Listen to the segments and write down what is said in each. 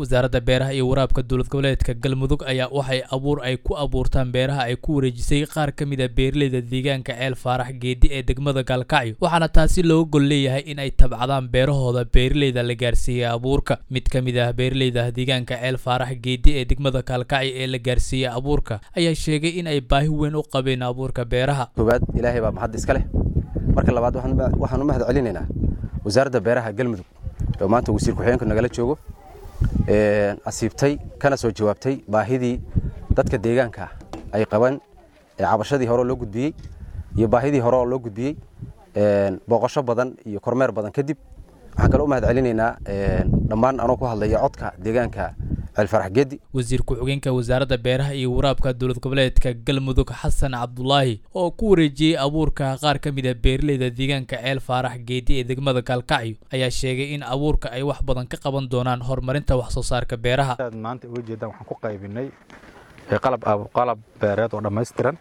wasaaradda beeraha iyo waraabka dowlad goboleedka galmudug ayaa waxay abuur ay ku abuurtaan beeraha ay ku wareejisay qaar ka mid a beeraleyda deegaanka ceel faarax geedi ee degmada gaalkacyo waxaana taasi looga gol leeyahay in ay tabcadaan beerahooda beeraleyda la gaarsiiyey abuurka mid ka mid ah beeraleyda deegaanka ceel faarax geedi ee degmada gaalkacyo ee la gaarsiiyey abuurka ayaa sheegay in ay baahi weyn u qabeen abuurka beeraha koowaad ilaahay baa mahad iska leh marka labaad waxaan u mahad celinaynaa wasaaradda beeraha galmudug oo maanta wasiir ku-xigeenku nagala joogo asiibtay kana soo jawaabtay baahidii dadka deegaanka ay qabaan cabashadii hore oo loo gudbiyey iyo baahidii hore oo loo gudbiyey booqasho badan iyo kormeer badan kadib waxaan kaloo u mahad celinaynaa dhammaan anoo ku hadlaya codka deegaanka ceelfarax geedi wasiir ku-xigeenka wasaaradda beeraha iyo waraabka dowlad goboleedka galmudug xasan cabdulaahi oo ku wareejiyey abuurka qaar ka mid a beeraleyda deegaanka ceel faarax geedi ee degmada gaalkacyo ayaa sheegay in abuurka ay wax badan ka qaban doonaan horumarinta wax soo saarka beeraha maanta uga jeedaan waxaan ku qaybinay qalab qalab beereed oo dhammaystiran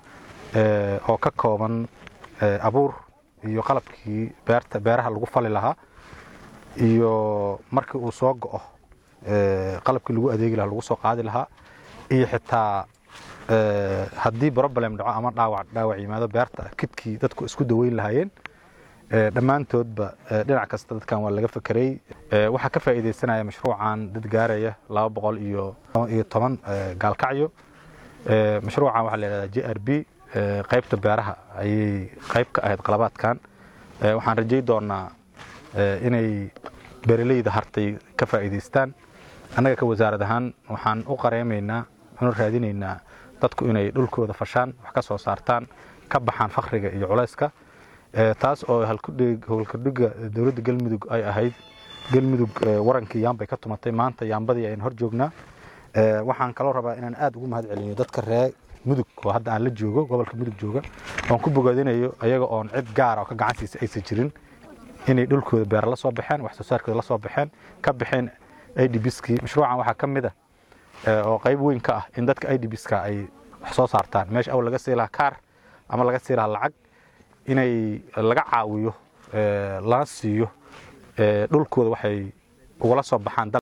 oo ka kooban abuur iyo qalabkii beerta beeraha lagu fali lahaa iyo markii uu soo go'o qalabkii lagu adeegi lahaa lagu soo qaadi lahaa iyo xitaa haddii problem dhaco ama dhaawac dhaawac yimaado beerta kidkii dadku isku daweyn lahaayeen dhammaantoodba dhinac kasta dadkan waa laga fekeray waxaa ka faa'iidaysanaya mashruucan dad gaaraya laba boqol iyo iyo toban gaalkacyo mashruucan waxaa la yidhahdaa j r b qaybta beeraha ayay qayb ka ahayd qalabaadkan waxaan rajay doonaa inay beeraleyda hartay ka faa'iidaystaan annaga ka wasaarad ahaan waxaan u qareemaynaa unu raadinaynaa dadku inay dhulkooda fashaan wax ka soo saartaan ka baxaan fakhriga iyo culayska taas oo howlkadhiga dowladda galmudug ay ahayd galmudug warankii yaambay ka tumatay maanta yaambadii ayaan hor joognaa waxaan kaloo rabaa inaan aad ugu mahad celiyo dadka ree mudug oo hadda aan la joogo gobolka mudug jooga oon ku bogaadinayo ayaga oon cid gaara oo ka gacansiisa aysan jirin inay dhulkooda beera la soo baxeen wax soo saarkooda la soo baxeen ka baxeen idbskii mashruucan waxaa ka mid a oo qayb weyn ka ah in dadka idbska ay wax soo saartaan meesha awl laga sii lahaa kaar ama laga sii lahaa lacag inay laga caawiyo lana siiyo dhulkooda waxay ugala soo baxaan